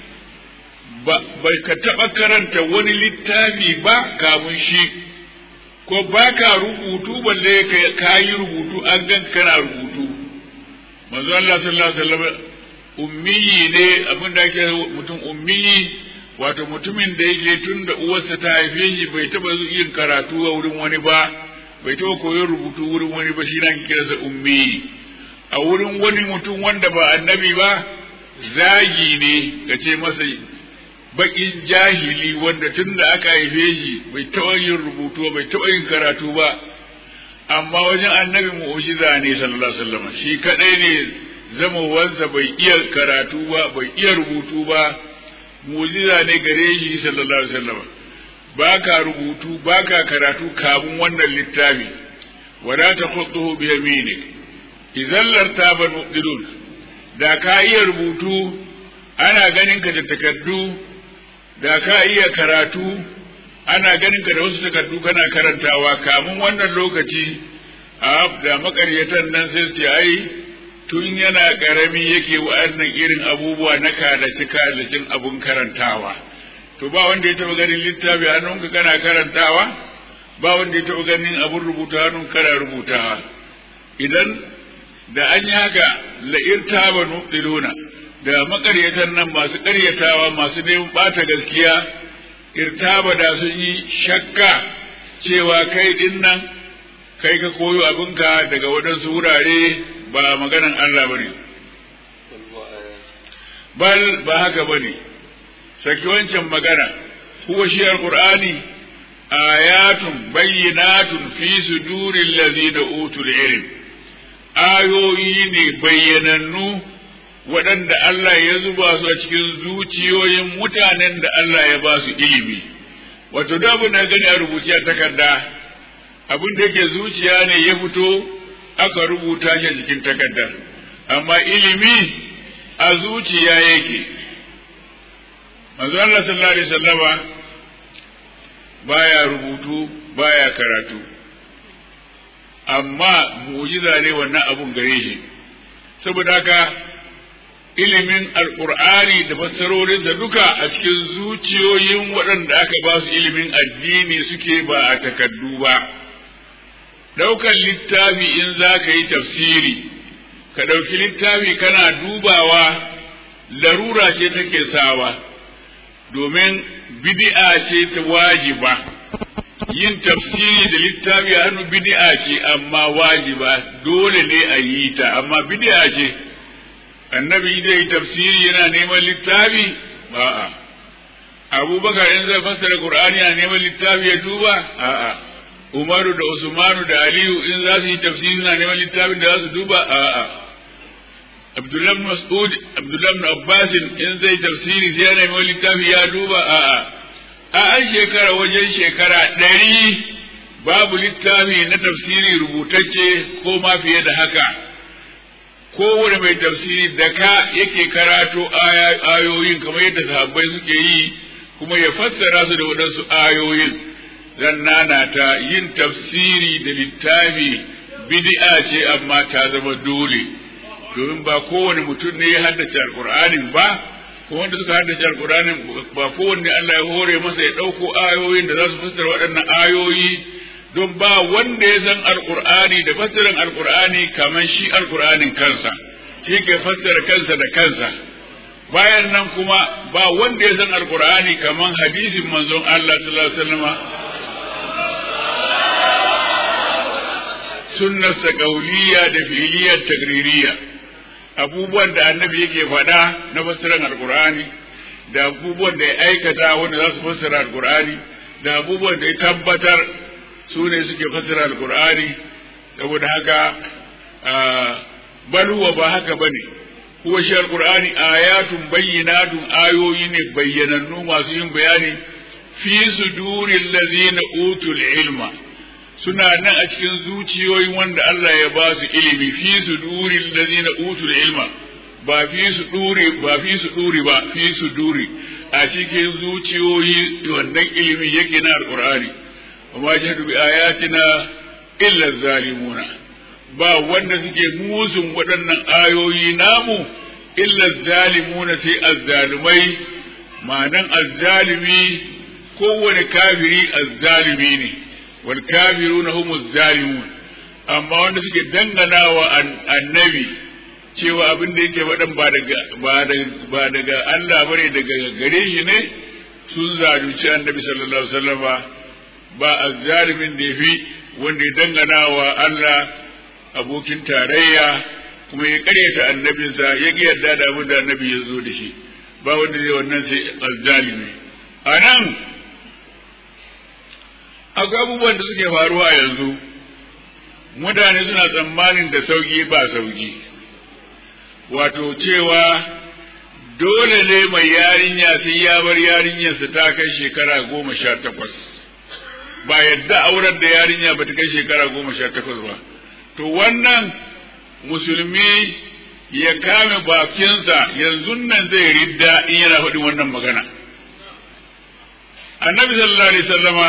ba ka taɓa karanta wani littafi ba kamun shi ko ba ka rubutu balle ka yi rubutu an gan kana rubutu manzo Allah sallallahu alaihi wasallam ummiyi ne abin da ake mutum ummiyi wato mutumin da yake tun da uwarsa ta haife shi bai taba yin karatu a wurin wani ba bai taba koyon rubutu wurin wani ba shi na kiransa ummiyi a wurin wani mutum wanda ba annabi ba zagi ne ka ce masa bakin jahili wanda tun da aka haife shi bai taɓa yin rubutu bai taɓa yin karatu ba amma wajen annabi mu'jiza ne sallallahu alaihi wasallam shi kadai ne zamowansa bai iya karatu ba bai iya rubutu ba mu'jiza ne gare shi sallallahu alaihi wasallam ba ka rubutu ba ka karatu kamun wannan littafi wala taqutuhu bi yaminik idan lartaba muqdilun da ka iya rubutu ana ganin ka da takardu da ka iya karatu ana ganin ka da wasu takardu kana karantawa kamun wannan lokaci a da makaryatan nan sai su ce ai tun yana karami yake wa'annan irin abubuwa na kalaci kalacin abun karantawa to ba wanda ya taba ganin littafi hannunka kana karantawa ba wanda ya taba ganin abun rubuta hannun kana rubutawa idan da an yi haka la'irtaba nuqtiluna da makaryatan nan masu karyatawa masu neman bata gaskiya irtaba da sun yi shakka cewa kai din nan kai ka koyo abinka daga waɗansu wurare ba maganan Allah bane bal ba haka bane saki wancan magana huwa shi alqur'ani ayatun bayyinatun fi suduril ladzina utul ilm ayoyi ne bayyanannu waɗanda Allah ya zuba su a cikin zuciyoyin mutanen da Allah ya ba su ilimi wato da abin da gani a rubuce a takarda abin da yake zuciya ne ya fito aka rubuta shi a cikin takardar amma ilimi a zuciya yake manzo Allah sallallahu alaihi wasallama baya rubutu baya karatu amma mu'jiza ne wannan abun gare shi saboda haka ilimin alkur'ani da fassarorinsa duka a cikin zuciyoyin waɗanda aka ba su ilimin addini suke ba a takaddu ba ɗaukan littafi in za ka yi tafsiri ka ɗauki littafi kana dubawa larura ce take sawa domin bid'a ce ta wajiba yin tafsiri da littafi a hannu bid'a ce amma wajiba dole ne a yi ta amma bid'a ce annabi zai yi tafsiri yana neman littafi a'a abubakar in zai fassara qur'ani a neman littafi ya duba a'a umaru da usmanu da aliyu in za su yi tafsiri na neman littafin da za su duba a'a abdullahi ibn mas'ud abdullahi ibn abbas in zai tafsiri sai ya neman littafi ya duba a'a a an shekara wajen shekara ɗari babu littafi na tafsiri rubutacce ko ma fiye da haka kowane mai tafsiri da ka yake karato ayoyin kamar yadda sahabbai suke yi kuma ya fassara su da waɗansu ayoyin zan nana ta yin tafsiri da littafi bid'a ce amma ta zama dole domin ba kowane mutum ne ya haddace alƙur'anin ba ko wanda suka haddace alƙur'anin ba kowanne Allah ya hore masa ya ɗauko ayoyin da za su fassara waɗannan ayoyi don ba wanda ya san alkur'ani da fassarar alkur'ani kamar shi alkur'anin kansa shi ke fassara kansa da kansa bayan nan kuma ba wanda ya san alkur'ani kamar hadisin manzon Allah sallallahu alaihi wasallam sunnarsa qauliyya da fi'liyya tagririya abubuwan da annabi yake faɗa na fassarar alkur'ani da abubuwan da ya aikata wanda za su fassara alkur'ani da abubuwan da ya tabbatar su ne suke fassara alkur'ani saboda haka bal huwa ba haka bane huwa shi alkur'ani ayatun bayyinatun ayoyi ne bayyanannu masu yin bayani fi suduril ladzina utul ilma suna nan a cikin zuciyoyin wanda Allah ya ba su ilimi fi suduril ladzina utul ilma ba fi su dure ba fi su dure ba fi su dure a cikin zuciyoyi wannan ilimi yake na alkur'ani وما جهدوا بآياتنا إلا الظالمون ba wanda suke musun waɗannan ayoyi namu illa zalimuna sai azzalumai ma'anan azzalimi kowane kafiri azzalimi ne wal kafiruna humu zalimun amma wanda suke danganawa annabi cewa abin da yake faɗan ba daga ba daga Allah bane daga gare shi ne sun zalunci annabi sallallahu alaihi wasallama ba azzalimin da fi wanda ya dangana wa Allah abokin tarayya kuma ya karyata annabinsa ya ki yarda da abin da annabi ya zo da shi ba wanda zai wannan sai azzalimi a nan akwai abubuwan da suke faruwa yanzu mutane suna tsammanin da sauki ba sauki wato cewa dole ne mai yarinya sai ya bar yarinyarsa ta kai shekara goma sha takwas ba yadda aurar da yarinya ba ta kai shekara goma sha takwas ba to wannan musulmi ya kame bakinsa yanzu nan zai ridda in yana faɗin wannan magana annabi sallallahu alaihi sallama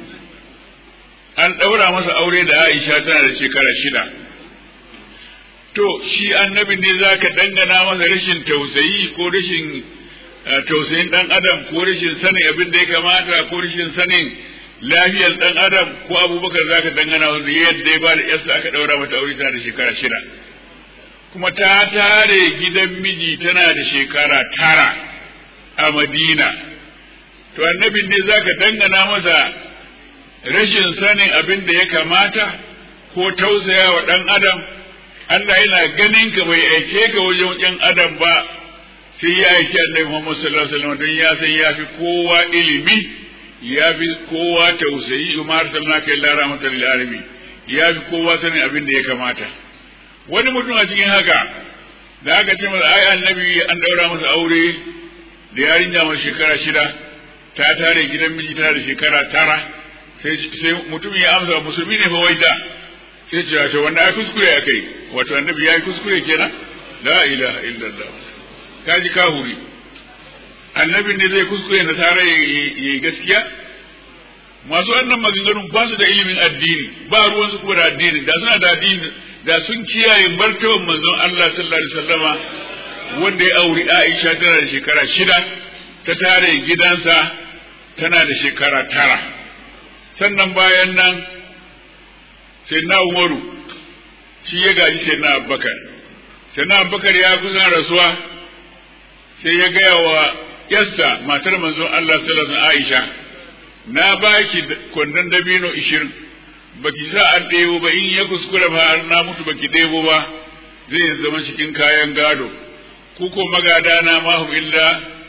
an ɗaura masa aure da aisha tana da shekara shida to shi annabi ne za ka dangana masa rashin tausayi ko rashin tausayin ɗan adam ko rashin sanin abin da ya kamata ko rashin sanin lafiyar ɗan adam ko abubakar za ka dangana wanda yadda ya ba da yarsa aka ɗaura mata aure tana da shekara shida kuma ta tare gidan miji tana da shekara tara a madina to annabin ne za ka dangana masa rashin sanin abin da ya kamata ko tausaya wa ɗan adam Allah yana ganin ka bai aike ka wajen ɗan adam ba sai ya aiki annabi Muhammad sallallahu alaihi wasallam don ya san ya fi kowa ilimi ya fi kowa tausayi kuma arsalnaka illa rahmatan lil alamin ya fi kowa sanin abin da ya kamata wani mutum a cikin haka da aka ce masa ai annabi an daura masa aure da yarinya mai shekara shida ta tare gidan miji tana da shekara tara sai mutum ya amsa musulmi ne fa wai da sai ce wato wanda ai kuskure akai wato annabi ya yi kuskure kenan la ilaha illallah kaji kahuri annabin ne zai kuskure na tare ya gaskiya masu wannan maganganun ba su da ilimin addini ba ruwansu kuma da addini da suna da addini da sun kiyaye martaban manzon Allah sallallahu alaihi wasallama wanda ya auri Aisha tana da shekara shida ta tare gidansa tana da shekara tara sannan bayan nan sai na Umaru shi ya gaji sai na Abubakar sai na Abubakar ya kusan rasuwa sai ya gaya wa yasta matar manzon Allah sallallahu alaihi Aisha na baki kwandon dabino ishirin baki sa an ɗebo ba in ya kuskura ba har na mutu baki ɗebo ba zai zama cikin kayan gado ku ko magada na mahum illa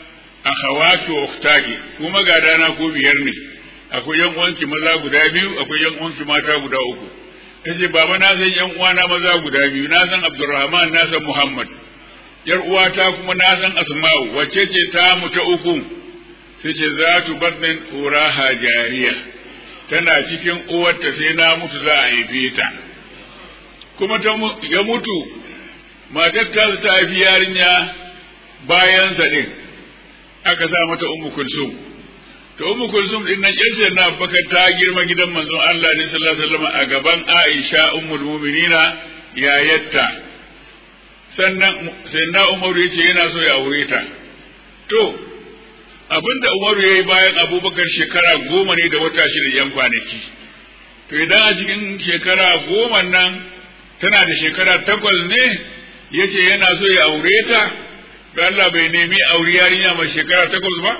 akhawaki wa ukhtaki kuma ga dana ko biyar ne akwai yan uwanki maza guda biyu akwai yan uwanki mata guda uku tace baba na san yan uwana maza guda biyu na san Abdurrahman na san Muhammad yar uwata kuma na san Asma'u wacce ce ta mu ta uku sai ce za tu badnin uraha jariya tana cikin uwarta sai na mutu za a haife ta kuma ta ya mutu matar ta ta haifi yarinya bayan sa din aka sa mata ummu kulsum to ummu kulsum din nan yace na Abubakar ta girma gidan manzon Allah ne sallallahu alaihi wasallam a gaban Aisha ummul mu'minina yayatta sannan sai na Umaru yace yana so ya aure ta to abinda Umaru yayi bayan Abubakar shekara goma ne da wata shida yan kwanaki to idan a cikin shekara goma nan tana da shekara takwas ne yace yana so ya aure ta da Allah bai nemi aure yarinya mai shekara takwas ba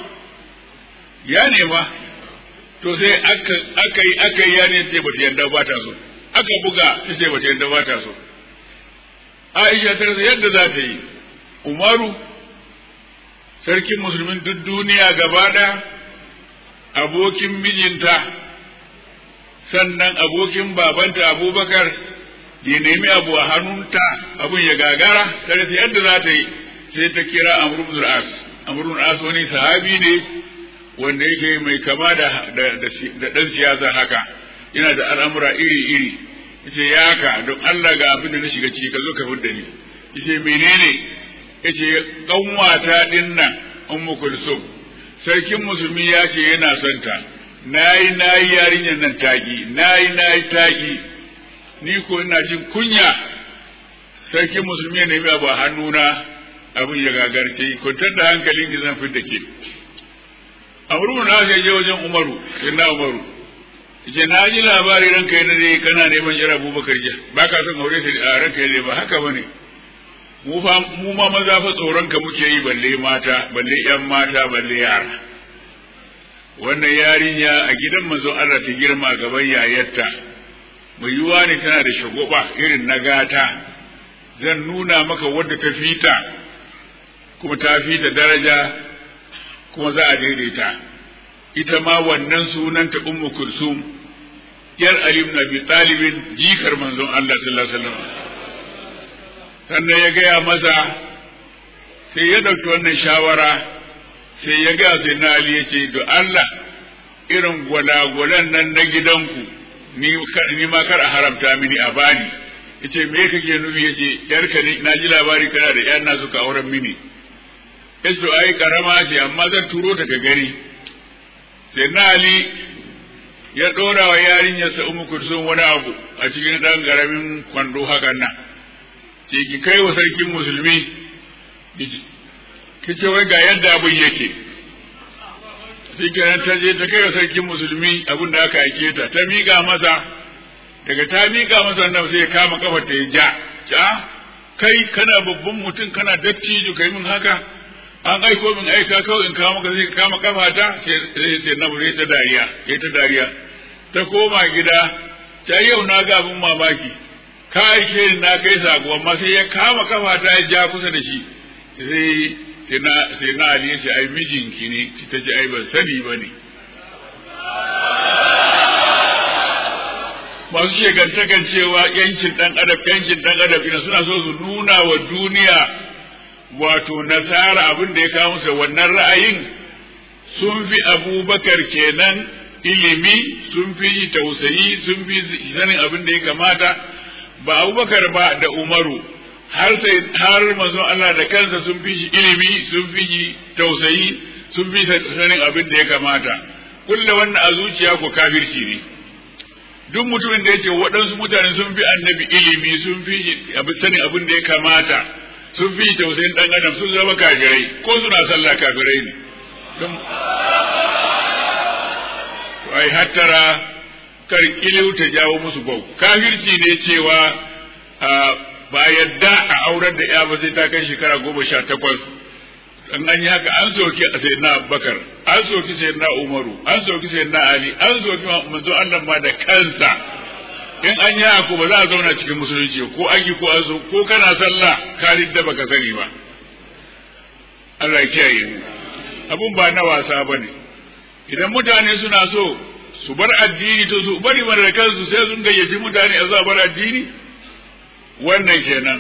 ya nema to sai aka aka yi aka yi yarinya ce bata yarda ba ta so aka buga ta ce bata yarda ba ta so Aisha ta rasa yadda za ta yi Umaru sarkin musulmin duk duniya gaba ɗaya abokin mijinta sannan abokin babanta Abubakar ya nemi abu a hannunta abun ya gagara ta rasa yadda za ta yi sai ta kira Amr ibn al-As Amr ibn al-As wani sahabi ne wanda yake mai kama da da dan siyasa haka yana da al'amura iri iri yace ya haka don Allah ga abin da na shiga ciki ka zo ka fudda ni yace menene yace kanwata din nan ummu kulsum sarkin musulmi ya ce yana son ta nayi nayi yarinyar nan taki nayi nayi taki ni ko ina jin kunya sarkin musulmi ya nemi abu a hannuna abin ya gagarce kwantar da hankalin ki zan fidda ke amru na sai je wajen umaru sai na umaru ce na ji labari ranka yi dare kana neman yar abubakar jiya ba ka son aure ta a ranka yi ba haka ba ne mu fa mu ma maza fa tsoron ka muke yi balle mata balle yan mata balle yara wannan yarinya a gidan manzo Allah ta girma gaban yayarta mai yiwuwa ne tana da shagoba irin na gata zan nuna maka wadda ta fita kuma ta fita daraja kuma za a daidaita ita ma wannan sunanta ummu kulsum yar ali ibn abi talibin jikar manzon Allah sallallahu alaihi wasallam sannan ya gaya masa sai ya dauki wannan shawara sai ya gaya sai na ali yace do Allah irin gwalagwalan nan na gidanku ni ni ma kar a haramta mini a bani yace me kake nufi yace yarka ni na ji labari kana da yar na suka auren mini yace ai karama ce amma zan turo ta ga gari sai na ali ya dora wa yarinyarsa umu kursun wani abu a cikin dan garamin kwando hakan nan ce ki kai wa sarkin musulmi ki ce wai ga yadda abin yake sai kenan ta je ta kai wa sarkin musulmi abin da aka aike ta ta miƙa masa daga ta miƙa masa nan sai ya kama kafa ta ya ja ja kai kana babban mutum kana dattijo kai min haka an aiko min aika kawai in kawo maka sai ka kama kafa ta sai sai na bude ta dariya sai ta dariya ta koma gida ta yau na ga abin mamaki ka aike ni na kai sako amma sai ya kama kafa ta ya ja kusa da shi sai sai na sai na Ali ya ce ai mijinki ne ta ce ai ban sani ba ne masu shegantakan cewa yankin dan adam yankin dan adam ina suna so su nuna wa duniya wato nasara abin da ya kawo musu wannan ra'ayin sun fi abubakar kenan ilimi sun fi tausayi sun fi sanin abin da ya kamata ba abubakar ba da umaru har sai har manzo Allah da kansa sun fi shi ilimi sun fi shi tausayi sun fi sanin abin da ya kamata kulle wannan a zuciya ko kafirci ne duk mutumin da yake waɗansu mutane sun fi annabi ilimi sun fi sanin abin da ya kamata sun fi tausayin ɗan adam sun zama kafirai ko suna sallah kafirai ne don ai hattara kar kiliu ta jawo musu bau kafirci ne cewa ba yadda a aurar da ya ba sai ta kai shekara goma sha takwas in an yi haka an soki a sayyidina abubakar an soki sayyidina umaru an soki sayyidina ali an soki manzo Allah ma da kansa in an yi haka ba za a zauna cikin musulunci ko an yi ko an so ko kana sallah ka ridda baka sani ba Allah ya kiyaye mu abun ba na wasa ba ne idan mutane suna so su bar addini to su bari mana da kansu sai sun gayyaci mutane a zuwa bar addini wannan kenan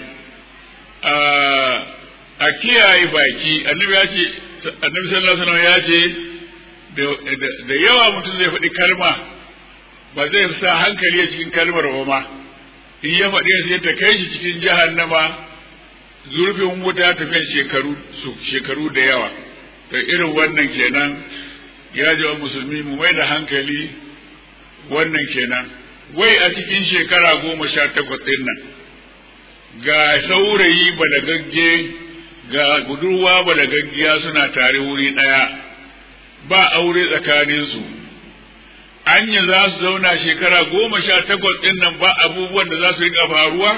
a kiyaye baki annabi ya ce annabi sallallahu alaihi wasallam ya ce da yawa mutum zai faɗi kalma ba zai sa hankali a cikin kalmar ba ma in ya faɗi sai ta kai shi cikin jahannama zurfin wuta ta kai shekaru shekaru da yawa to irin wannan kenan ya ji wa musulmi mu mai da hankali wannan kenan wai a cikin shekara goma sha takwas ɗin nan ga saurayi balagagge ga budurwa balagaggiya suna tare wuri ɗaya ba aure tsakaninsu anya za su zauna shekara goma sha takwas ɗin nan ba abubuwan da za su riƙa faruwa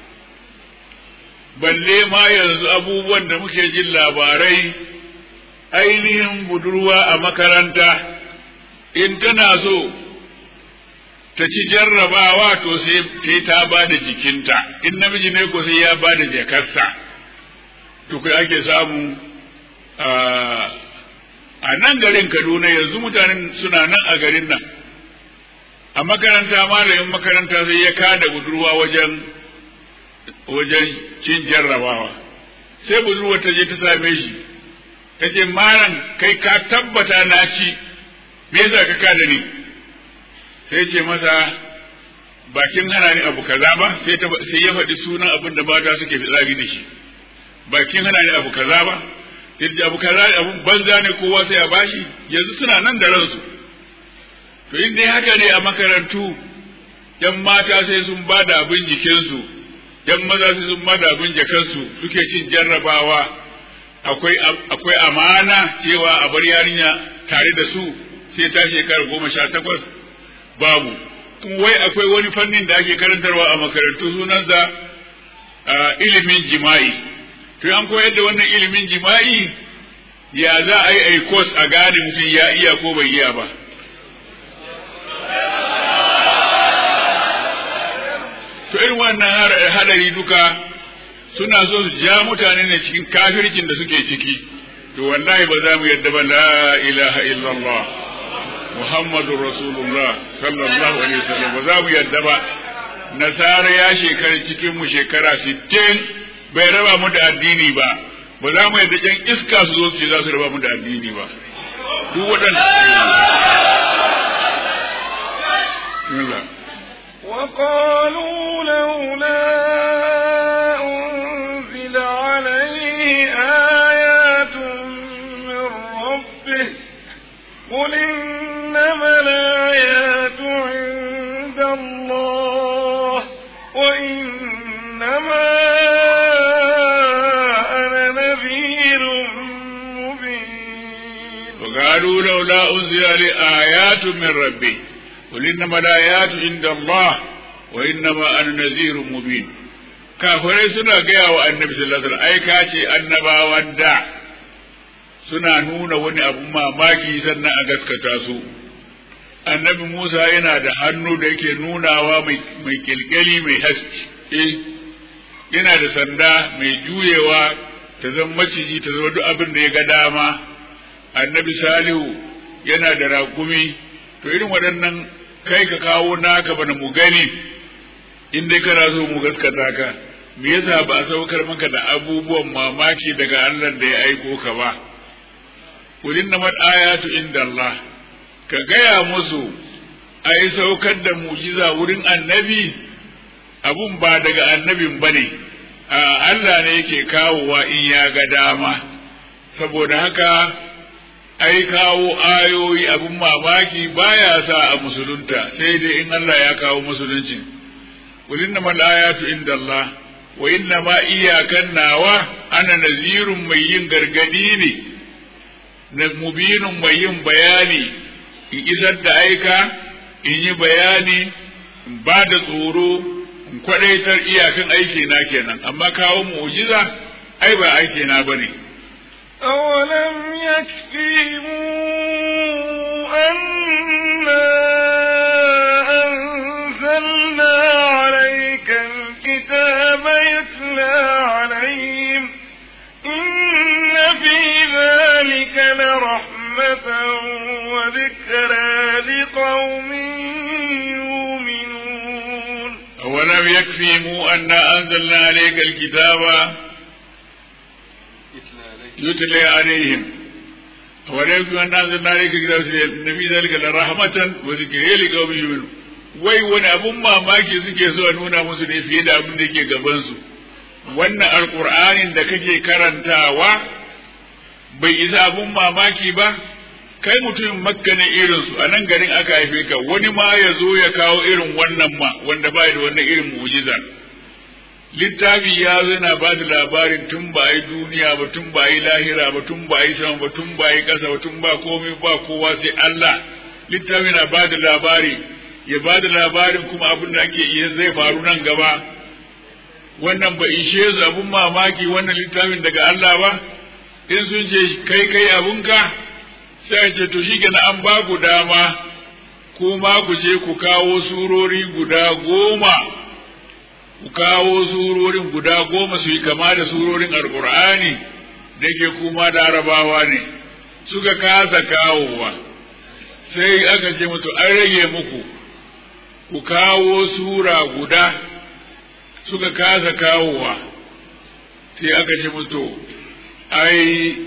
balle ma yanzu abubuwan da muke jin labarai ainihin budurwa a makaranta in tana so ta ci jarrabawa to sai ta ba da jikinta in namiji ne ko sai ya ba da jakarsa to kai ake samu a nan garin kaduna yanzu mutanen suna nan a garin nan a makaranta malamin makaranta sai ya kada budurwa wajen wajen cin jarrabawa sai budurwa ta je ta same shi ta ce malam kai ka tabbata na ci me yasa ka kada ni sai ce masa bakin hana ni abu kaza ba sai sai ya faɗi sunan abin da mata suke fitsari da shi bakin hana ni abu kaza ba sai abu kaza abu banza ne kowa sai a bashi yanzu suna nan da ransu to in dai haka ne a makarantu yan mata sai sun ba da abin jikinsu yan maza sai sun ba da abin jakansu suke cin jarrabawa akwai akwai amana cewa a bar yarinya tare da su sai ta shekara goma sha takwas babu kuma wai akwai wani fannin da ake karantarwa a makarantu sunansa ilimin jima'i to an koyar da wannan ilimin jima'i ya za a yi a course a gane mutum ya iya ko bai iya ba to irin wannan hadari duka suna so su ja mutane ne cikin kafircin da suke ciki to wallahi ba za mu yadda ba la ilaha illallah muhammadu rasulullah sallallahu alaihi wasallam ba za mu yadda ba nasara ya shekara cikin mu shekara 60 bai raba mu da addini ba ba za mu yadda can iska su zo su ce za su raba mu da addini ba duk waɗanda وقالوا لولا أنزل عليه آيات من ربه قل إنما الآيات عند الله وإنما أنا نذير مبين وقالوا لولا أنزل عليه آيات من ربه قل إنما الآيات عند الله وإنما أنا نذير مبين kafirai suna gaya wa annabi sallallahu alaihi wasallam ai ka ce annabawan da suna nuna wani abu mamaki sannan a gaskata su annabi Musa yana da hannu da yake nunawa mai kilkeli mai haske yana da sanda mai juyewa ta zama maciji ta zama duk abin da ya ga dama annabi Salihu yana da raƙumi to irin waɗannan kai ka kawo naka bana mu gani in dai kana so mu gaskata ka me yasa ba a saukar maka da abubuwan mamaki daga Allah da ya aiko ka ba kulin na ayatu inda Allah ka gaya musu ai saukar da mujiza wurin annabi abun ba daga annabin bane a Allah ne yake kawowa in ya ga dama saboda haka ai kawo ayoyi abin mamaki baya sa a musulunta sai dai in Allah ya kawo musulunci qul innamal ayatu inda Allah wa inna ma iyakan nawa ana nazirun mai yin gargadi ne na mubinun mai yin bayani in isar da aika in yi bayani in ba da tsoro in kwadaitar iyakan aiki na kenan amma kawo mu'jiza ai ba aiki na bane أولم يكفيهم أنا أنزلنا عليك الكتاب يتلى عليهم إن في ذلك لرحمة لقوم يؤمنون أولم يكفيهم أنا أنزلنا عليك الكتاب يتلى عليهم أولم يكفيهم أنا أنزلنا عليك الكتاب نبي ذلك لرحمة وذكر لقوم يؤمنون wai wani abun mamaki suke so a nuna musu ne fiye da abin da ke gabansu wannan alkur'anin da kake karantawa bai isa abun mamaki ba kai mutumin makka ne irinsu a nan garin aka haife ka wani ma ya zo ya kawo irin wannan ma wanda ba da wannan irin mu'jiza littafi ya zo yana ba da labarin tun ba yi duniya ba tun ba yi lahira ba tun ba yi sama ba tun ba yi ƙasa ba tun ba komai ba kowa sai Allah littafi na ba da labari ya ba da labarin kuma abin da ake iya zai faru nan gaba wannan ba ishe su abun mamaki wannan littafin daga Allah ba in sun ce kai kai abunka sai ce to shi an ba ku dama kuma ku je ku kawo surori guda goma ku kawo surorin guda goma su yi kama da surorin alkur'ani da ke kuma larabawa ne suka kasa kawowa sai aka ce musu an rage muku ku kawo sura guda suka kasa kawowa sai aka ce musu ai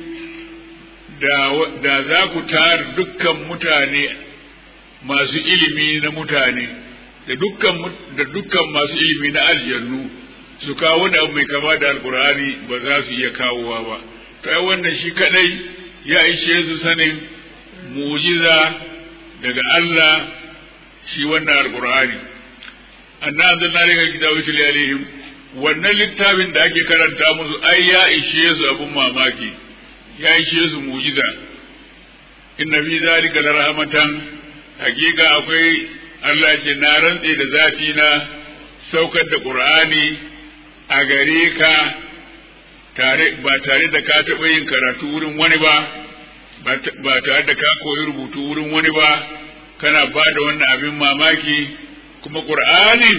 da za ku tara dukkan mutane masu ilimi na mutane da dukkan da dukkan masu ilimi na aljannu su kawo wani abu mai kama da alkur'ani ba za su iya kawowa ba to ai wannan shi kadai ya ishe su sanin mujiza daga Allah shi wannan alkur'ani anna anzalna alayka kitaba yutli alaihim wannan littafin da ake karanta musu ai ya ishe su abun mamaki ya ishe su mujiza inna fi zalika la rahmatan hakika akwai Allah ce na rantse da zafi na saukar da Qur'ani a gare ka tare ba tare da ka taɓa yin karatu wurin wani ba ba tare da ka koyi rubutu wurin wani ba kana ba da wannan abin mamaki kuma Qur'ani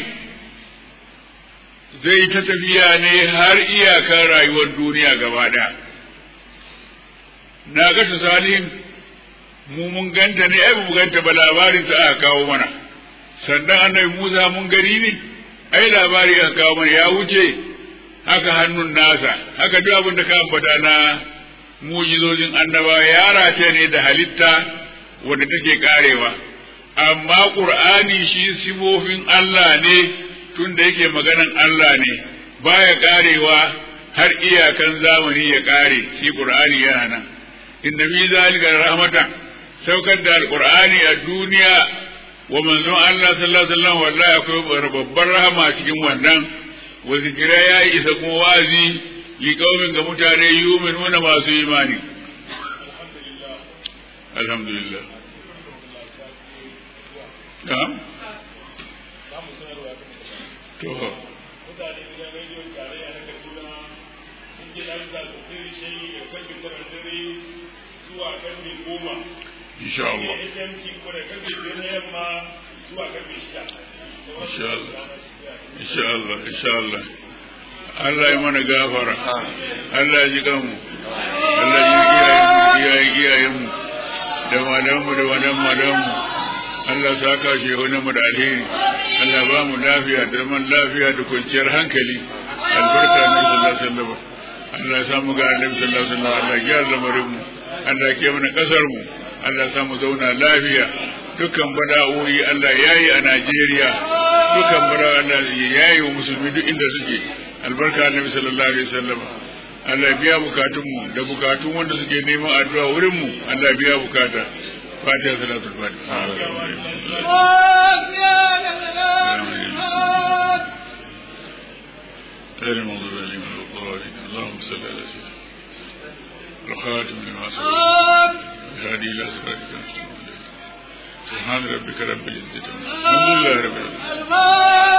zai ta tafiya ne har iyakar rayuwar duniya gaba ɗaya na ga salihin mu mun ganta ne ai mu ganta ba labarin ta aka kawo mana sannan annabi Musa mun gani ne ai labari aka kawo mana ya wuce haka hannun nasa haka duk abin da ka ambata na mujizozin annaba ya rataye ne da halitta wanda take karewa amma qur'ani shi sifofin Allah ne tunda yake maganan Allah ne baya karewa har iyakan zamani ya kare shi qur'ani yana nan inna fi zalika rahmatan saukar da alqur'ani a duniya wa manzon Allah sallallahu alaihi wasallam wallahi akwai babbar rahama cikin wannan wa zikira ya isa kuma wazi li qaumin ga mutane yu'minuna masu imani alhamdulillah na'am to mutane gidan rediyon tarayya na kaduna sun ji ɗan zazzafin shi da karfe tara dare zuwa karfe goma insha Allah HMC kuma da karfe biyar na yamma zuwa karfe shida insha Allah insha Allah insha Allah Allah ya mana gafara Allah ya ji kanmu Allah ya yi iyayenmu da malamanmu da wadan malamanmu Allah sa ka shi wani mu da alheri Allah ba mu lafiya da zaman lafiya da kwanciyar hankali albarka na sallallahu alaihi wasallam Allah ya samu ga annabi sallallahu alaihi wasallam Allah ya gyara lamarin mu Allah ya kiyaye mana kasar mu Allah ya samu zauna lafiya dukkan bala'o'i Allah ya yi a Najeriya dukkan bala'o'i Allah ya yi wa musulmi duk inda suke albarka annabi sallallahu alaihi wasallam Allah biya bukatun mu da bukatun wanda suke neman addu'a wurin mu Allah biya bukata Fatiha salatul Fatiha غير المغضوب عليهم ولا الضالين اللهم صل على سيدنا الخاتم لما سبق الهادي الى صراطك المستقيم سبحان ربك رب العزه عما يصفون الحمد لله رب العالمين